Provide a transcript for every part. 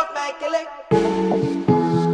Drop my kele.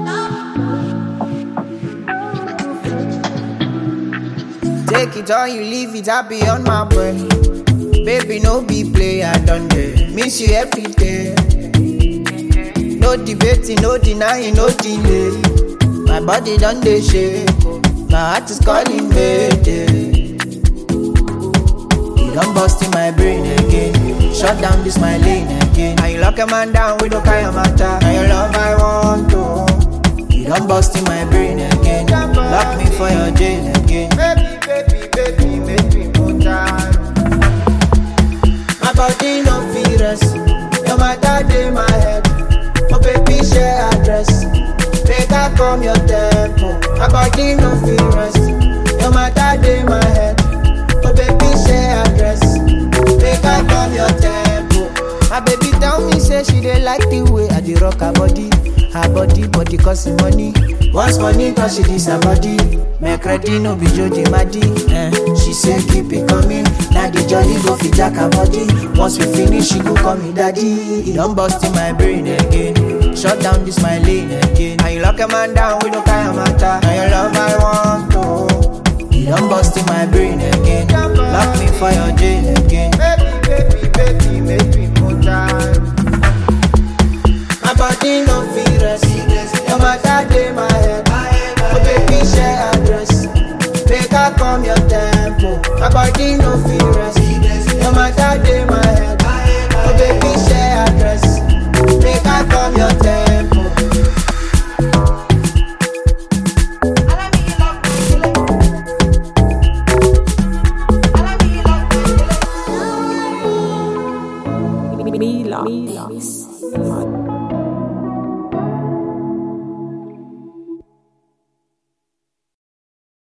Take it or you leave it, I be on my brain. Baby, no be play, I done dey miss you every day. No debating, no denying, no delay. My body done dey shake, oh. my heart is calling mayday. You done bust in my brain again, shut down this my lane again. Now you lock a man down with no kind of matter. Now your love I want to. You done bust in my brain again, lock me for your jail again. Baby, baby, baby, make me more time. My body no fit rest. No matter dey my head. Oh baby share address. Make I come your tempo. My body no fit rest. No matter dey my head. Oh baby share address. Make I come your tempo. My baby tell me say she dey like the way I dey rock her body. Her body, body cost me money. Once money cause she this her body. Make ready no be Jody Maddy. Eh. She say keep it coming. Now the jolly go fit jack her body. Once we finish, she go call me daddy. It don't bust in my brain again. Shut down this my lane again. Now you lock a man down with no kind of matter. Now your love I want to. You don't bust in my brain again. Lock me for your jail again. Baby, baby, baby, make me more time. My body no fit rest. No matter day my head. Oh baby share address. Make I come your tempo. My body no fit